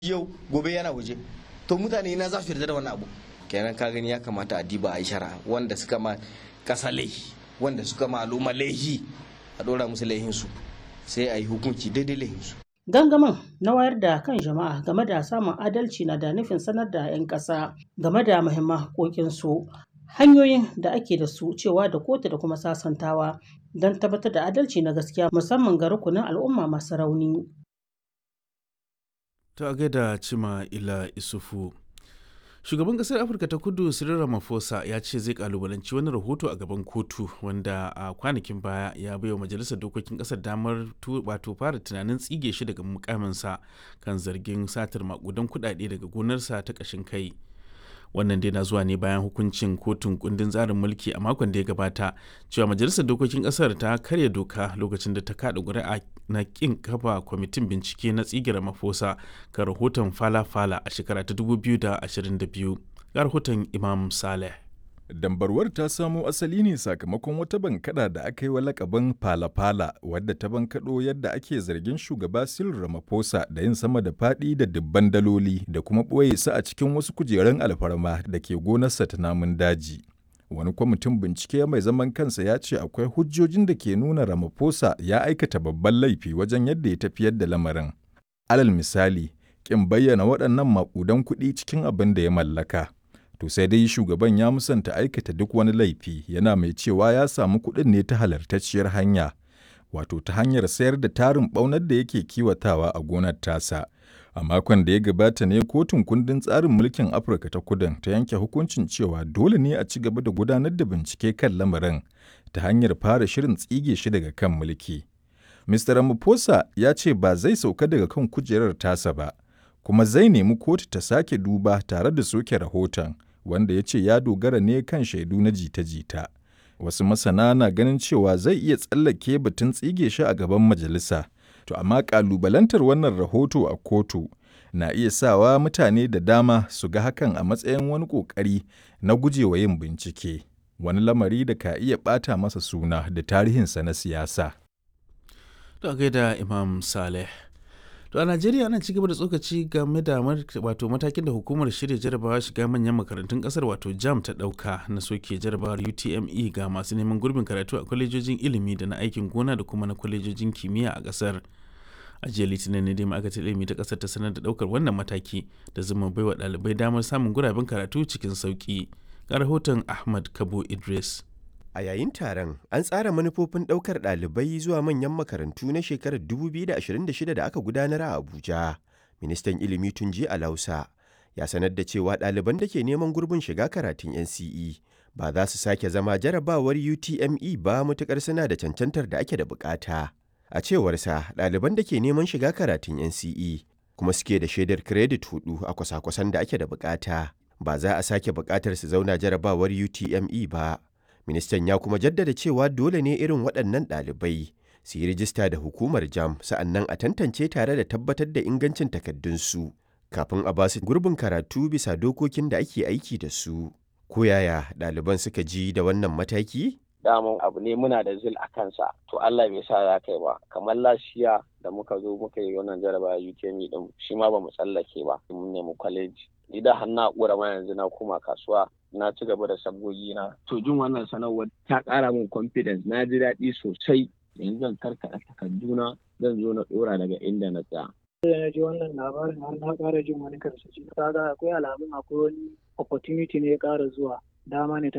yau gobe yana waje to mutane na za su yarda da wannan abu kenan ka gani ya kamata a diba a yi shara wanda suka ma kasa laihi wanda suka ma al'umma laihi a dora musu laihinsu sai a yi hukunci daidai laihinsu Gangamin na wayar da kan jama'a game da samun adalci na da nufin sanar da 'yan ƙasa game da muhimman haƙoƙinsu, hanyoyin da ake da su cewa da kotu da kuma sasantawa don tabbatar da adalci na gaskiya musamman ga rukunin al'umma masu rauni. Ta gaida Cima Ila Isufu. Shugaban ƙasar Afirka ta Kudu Cyril Ramaphosa ya ce zai kalubalanci wani rahoto a gaban kotu wanda a kwanakin baya ya baiwa majalisar dokokin ƙasar damar wato fara tunanin tsige shi daga mukaminsa kan zargin satar makudan kuɗaɗe daga gonarsa ta ƙashin kai. wannan dai na zuwa ne bayan hukuncin kotun kundin tsarin mulki a makon da ya gabata cewa majalisar dokokin kasar ta karya doka lokacin da ta kada ƙuri'a na kin kafa kwamitin bincike na tsigira mafosa ga rahoton fala-fala a shekara ta 2022 ga rahoton imam saleh Dambarwar ta samo asali ne sakamakon wata bankada da aka yi wa lakabin fala-fala wadda ta bankaɗo yadda ake zargin shugaba Cyril Ramaphosa da yin sama da faɗi da dubban daloli da kuma ɓoye su a cikin wasu kujerun alfarma da ke gonarsa ta namun daji. Wani kwamitin bincike mai zaman kansa ya ce akwai hujjojin da ke nuna Ramaphosa ya aikata babban laifi wajen yadda ya tafiyar da lamarin. Alal misali, ƙin bayyana waɗannan maƙudan kuɗi cikin abin da ya mallaka. To sai dai shugaban ya musanta aikata duk wani laifi yana mai cewa ya samu kuɗin ne ta halartacciyar hanya, wato ta hanyar sayar da tarin ɓaunar da yake kiwatawa a gonar tasa. A makon da ya gabata ne kotun kundin tsarin mulkin Afirka ta kudin ta yanke hukuncin cewa dole ne a ci gaba da gudanar da bincike kan lamarin ta hanyar fara shirin tsige shi daga kan mulki. Mr. Ramaphosa ya ce ba zai sauka daga kan kujerar tasa ba, kuma zai nemi kotu ta sake duba tare da soke rahoton. wanda ya ce ya dogara ne kan shaidu na jita-jita. Wasu masana na ganin cewa zai iya tsallake batun tsige shi a gaban majalisa, to amma ƙalubalantar wannan rahoto a kotu na iya sawa mutane da dama su ga hakan a matsayin wani ƙoƙari na gujewa yin bincike, wani lamari da ka iya ɓata masa suna da tarihinsa na siyasa. To gaida Imam Saleh. To a Najeriya ana ci gaba da tsokaci game da wato matakin da hukumar shirya jarabawa shiga manyan makarantun kasar wato JAM ta dauka na soke jarabawar UTME ga masu neman gurbin karatu a kwalejojin ilimi da na aikin gona da kuma na kwalejojin kimiyya a kasar. A jiya Litinin ne dai ma'aikatar ilimi ta kasar ta sanar da daukar wannan mataki da zuma baiwa ɗalibai damar samun guraben karatu cikin sauki. Ga rahoton Ahmad Kabo Idris. A yayin taron, an tsara manufofin ɗaukar ɗalibai zuwa manyan makarantu na shekarar 2026 da aka gudanar a Abuja. Ministan ilimi Tunji Alausa ya sanar da cewa ɗaliban da ke neman gurbin shiga karatun NCE ba za su sake zama jarabawar UTME ba matuƙar suna da cancantar da ake da bukata. A cewarsa, ɗaliban da ke neman shiga karatun NCE kuma suke da shaidar kiredit hudu a kwasa-kwasan da ake da bukata. Ba za a sake bukatar su zauna jarabawar UTME ba. Ministan ya kuma jaddada cewa dole ne irin waɗannan ɗalibai su yi rijista da hukumar jam sa'annan a tantance tare da tabbatar da ingancin takaddunsu kafin a basu gurbin karatu bisa dokokin da ake aiki da su. Ko yaya ɗaliban suka ji da wannan mataki? daman abu ne muna da zil a kansa to Allah bai sa za kai ba kamar lashiya da muka zo muka yi wannan jaraba UTME din shi ma ba mu tsallake ba mun nemi kwaleji ni da har na ƙura ma yanzu na koma kasuwa na ci gaba da sabgogi na to jin wannan sanarwar ta ƙara min confidence na ji daɗi sosai yanzu zan karkaɗa takarduna zan zo na ɗora daga inda na tsaya da na ji wannan labarin har na ƙara jin wani karsashi kaga akwai alamun akwai wani opportunity ne ya ƙara zuwa dama ne ta